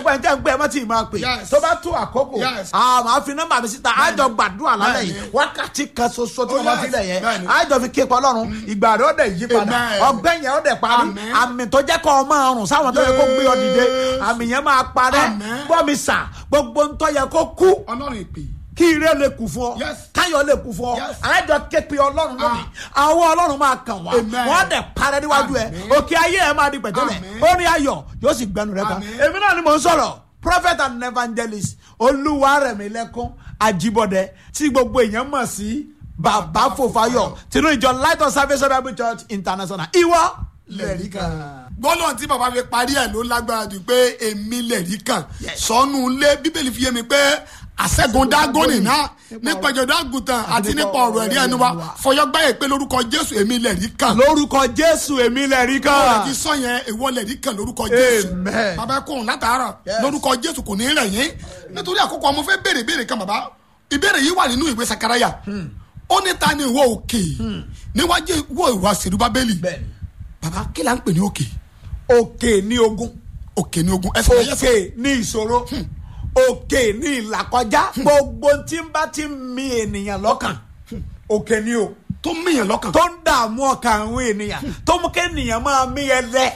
gbogbo ẹni tẹ́ ń gbé ẹ má tí ì máa pè Yes. tó bá tó àkókò Yes. a máa fi nọ́mbà mi síta àjọ gbàdúrà lálẹ́ yìí Bẹ́ẹ̀ni. wákàtí kan ṣoṣo tí Oh, wọ́n bá yes. fi lẹ̀ yẹn Bẹ́ẹ̀ni. àjọ fi képa ọlọ́run ìgbà rẹ̀ ó dẹ̀ yí padà Amen. ọgbẹ́ yẹn ó dẹ̀ parí Amen. àmì tó jẹ́ kọ́ ọ máa rùn sáwọn tó yẹ kó gbé ọ dìde Yes. àmì yẹn máa parẹ́ Amen. gbọ́ mi sà gbogbo ń tọ́ yẹ kó kú ọlọ́run ìpè kí ire lè kú fún ọ Yes. káyọ̀ lè kú fún ọ Yes. àjọ képe ọlọ́run lónìí àwọn ọlọ́run máa kàn wá Amen. wọ́n dẹ̀ parẹ́ níwájú ẹ Amen. òkè ayé ẹ máa di pẹ̀tẹ́lẹ̀ Amen. ó ní ayọ̀ yóò sì gbẹnu rẹ kan Amen. èmi náà ni mò ń sọ̀rọ̀ prophet and evangelist olúwarẹ̀mílẹ́kún ajíbọ̀dẹ tí gbogbo èèyàn mọ̀ sí bàbá fòfáyọ̀ tinú ìjọ light of salvation bible church international ìwọ lẹ́rìí kan. gbọ́dọ̀ tí bàbá fi parí ẹ̀ ló lágbára jù pé èmi lẹ̀rí kan Yes. sọnù lé bíbélì fi yé mi pé àṣẹ́gun dágọ́nì náà nípa ìjọba àgùntàn àti nípa ọ̀rọ̀ ẹ̀rí ẹnu wa fọyọ́gbáyé pé lórúkọ jésù èmi lẹ̀rí kan lórúkọ jésù èmi lẹ́rìí ọ̀rọ̀ kan. ti sọ yẹn ìwọ lẹ̀rí kan lórúkọ jésù Amen. bàbá ẹ kóhùn látàárọ̀ Yes. lórúkọ jésù kò ní rẹ̀ yín nítorí àkókò ọmọ fẹ́ béèrè béèrè kan bàbá ìbéèrè yìí wà nínú ìwé sakaraya ó ní ta ni ìwọ òkè níwájú ìwọ ìwà sèrúbábélì Bẹ́ẹ̀ni. bàbá kí là ń pè ní òkè òkè ní ogun òkè ní ogun ẹsẹ̀ ẹsẹ̀ òkè ní ìṣòro òkè ní ìlàkọjá gbogbo tí ń bá ti ń mi ènìyàn lọ́kàn òkè ní o tó mìyàn lọ́kàn tó ń dààmú ọkàn àwọn ènìyàn tó mú kẹ́nìyàn máa mí ẹlẹ́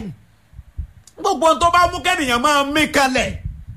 gbogbo tó bá mú kẹ́nìyàn máa mí kalẹ̀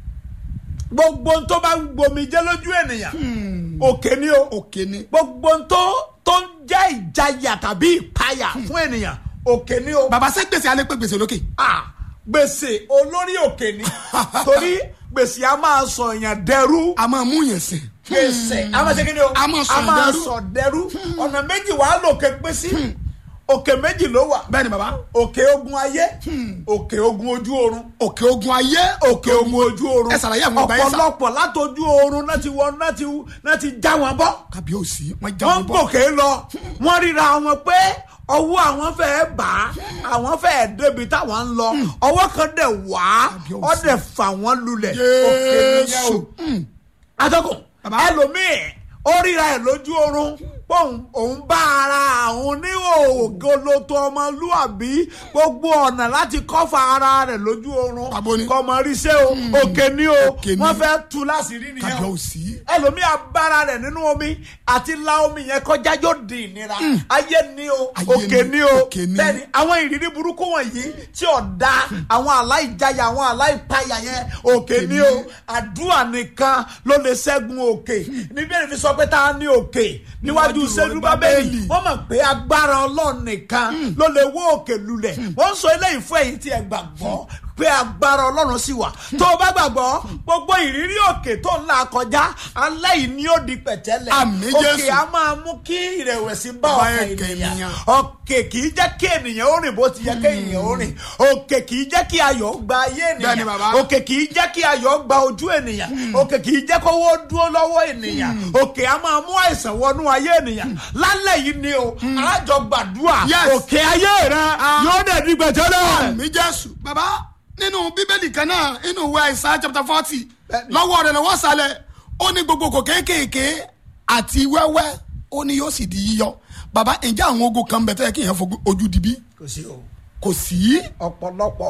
gbogbo tó bá ń gbomijé lójú ènìyàn òkè ní o òkè ní gbogbo tó tó ń jẹ́ ìjayà tàbí ìpayà fún ènìyàn òkè ní o bàbá ṣé gbèsè alẹ́ pé gbèsè lókè ah gbèsè olórí òkè ni torí gbèsè a máa sọ èèyàn dẹrú a máa mú yẹn sìn gbèsè a máa ṣe kí ni o A máa sọ dẹrú. sọ dẹrú ọ̀nà méjì wàá lòkè pín sí òkè méjì ló wà bẹ́ẹ̀ ni bàbá òkè ogun ayé òkè ogun ojú oorun òkè ogun ayé òkè ogun ojú oorun ẹ ṣàlàyé àwọn ọgbà yẹn sà ọ̀pọ̀lọpọ̀ látọjú oorun náà ti wọ náà ti náà ti já wọn bọ́ kábíyèsí wọn já wọ́n wọn bọ́ gòkè lọ wọ́n ríra wọn pé ọwọ́ àwọn fẹ́ẹ́ bá àwọn fẹ́ẹ́ débi táwọn ń lọ ọwọ́ kan dẹ̀ wá Kábíyèsí. ọ dẹ̀ fà wọ́n lulẹ̀ òkè nìyẹn Jésù o atọ́kùn Bàbá. ẹlòmíì ó ríra ẹ̀ lójú oorun pòun òun bá ara àwọn oníhòògoloto ọmọlúàbí gbogbo ọ̀nà láti kọ́fà ara rẹ̀ lójú oorun Bàbá ni. kọmọríṣẹ́ o òkè ni o Òkè ni. wọ́n fẹ́ tú láṣìírí nìyẹn o kábíyèsí ẹlòmíì abára rẹ̀ nínú omi àti la omi yẹn kọjá yóò di ìnira ayé ni o Ayé òkè ni, ni o òkè ni. bẹ́ẹ̀ni àwọn ìrírí burúkú wọ̀nyí tí ò da àwọn aláìjáyà àwọn aláìpayà yẹn òkè ni o àdúrà nìkan ló lè ṣẹ́gun òkè níbi èyí fi sọ pé tá a ní òkè níwájú Níwájú sẹ́dúbábẹ́lì Bábélì. wọ́n mọ̀ pé agbára ọlọ́run nìkan ló lè wó òkè lulẹ̀ wọ́n ń sọ eléyìí fún ẹ̀yin tí ẹ gbàgbọ́ pé agbára ọlọ́run sì wà tó o bá gbàgbọ́ gbogbo ìrírí òkè tó ń là kọjá alẹ́ yìí ni ó di pẹ̀tẹ́lẹ̀ Àmín òkè Jésù. á máa mú kí ìrẹ̀wẹ̀sì bá Bá ọkàn ẹ̀kẹ́ ènìyàn ènìyàn. òkè kì í jẹ́ kí ènìyàn ó rìn bó ti yẹ kí ènìyàn ó rìn òkè kì í jẹ́ kí ayọ̀ gba ayé Bẹ́ẹ̀ni, ènìyàn bàbá. òkè kì í jẹ́ kí ayọ̀ gba ojú ènìyàn òkè kì í jẹ́ kówó dúró lọ́wọ́ ènìyàn òkè á máa mú àìsàn wọnú ayé ènìyàn lálẹ́ yìí ni o alájọ gbàdúrà Yes. òkè ayé rẹ yóò dẹ̀ di gbẹ̀tẹ́lẹ̀. mi jésù bàbá nínú bíbélì kan náà nínú ìwé àìsàn chapter forty Bẹ́ẹ̀ni. lọ́wọ́ rẹ̀ lọ́wọ́ sálẹ̀ ó ní gbogbo kò kéékèèké àti wẹ́wẹ́ ó ní yóò sì di yíyọ bàbá ǹjẹ́ àwọn ogun kan bẹ̀ tẹ́ kí èèyàn fojú ojú di bí kò sí o kò sí ọ̀pọ̀lọpọ̀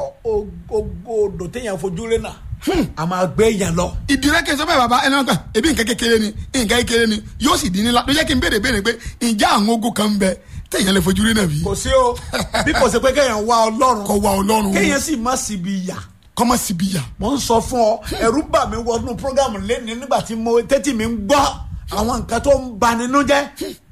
ogo odò téèyàn fojú rí náà a máa gbé yẹn lọ. ìdílé kí n sọ bẹ́ẹ̀ bàbá ẹni wọn kàn ebi nǹkan kékeré ni nǹkan kékeré ni yóò sì di nílá ló jẹ́ kí n béèrè béèrè pé ǹjẹ́ àwọn ogun kan bẹ̀ téèyàn lè fojú rí náà bí kò sí o bí kò sí pé kéèyàn wá ọlọ́run kọ́ wa ọlọ́run kéèyàn sì má síbi yà kọ́mọ síbi yà mo ń sọ fún ọ ẹ̀rù bà mí wọnú programu lẹ́ni nígbà tí mo tẹ́tí mi ń gbọ́ àwọn nǹkan tó ń bani nínú jẹ́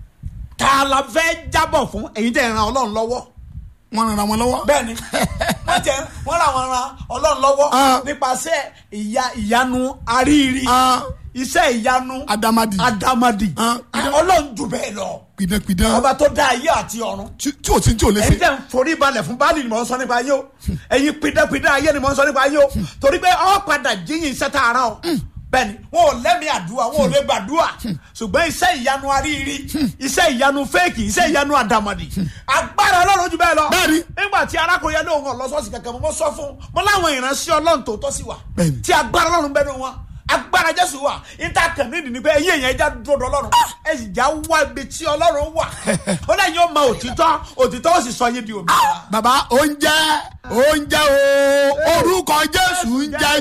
tá a la fẹ́ jábọ̀ fún èyí tẹ̀ ran ọlọ́run lọ́wọ́ wọ́n ràn wọn lọ́wọ́ bẹ́ẹ̀ni wọ́n tẹ wọ́n ra wọn ran ọlọ́run lọ́wọ́ Ah. nípasẹ̀ ìyá ìyanu àríyìí Ah. iṣẹ́ ìyanu adamadi adamadi Ah. ọlọ́run jù bẹ́ẹ̀ lọ pidánpidán ọba tó dá ayé àti ọ̀run tí tí ò tí tí ò lè ẹ̀yin ṣe tẹ̀ ń forí balẹ̀ fún báàlì ni mò ń sọ nípa ayé o ẹ̀yin pidánpidán ayé ni mò ń sọ nípa ayé o torí pé ọ padà jíyìn iṣẹ́ tá a rán o bẹ́ẹ̀ni wọn ò lẹ́mìí àdúrà wọn ò lè gbàdúrà ṣùgbọ́n iṣẹ́ ìyanu aríiri iṣẹ́ ìyanu fẹ́ẹ̀kì iṣẹ́ ìyanu àdàmọ̀dì agbára ọlọ́run jù bẹ́ẹ̀ lọ Bẹ́ẹ̀ni. nígbà tí arákùnrin yẹn lóun ọ̀lọ́sọ́ọ̀sì kankan mo sọ fún mo láwọn ìránṣẹ́ ọlọ́run tó tọ́ sí wa Bẹ́ẹ̀ni. tí agbára ọlọ́run bẹ́ẹ̀ ni wọn agbára jésù wà níta kàn nídìí ni pé ẹ̀yin èèyàn ẹja dúró dọ̀ ọlọ́run ẹ sì já wá ibi tí ọlọ́run wà ó lẹ́yìn ó mọ òtítọ́ òtítọ́ ó sì sọ yín di òmìnira. bàbá oúnjẹ oúnjẹ o orúkọ jésù ń jẹ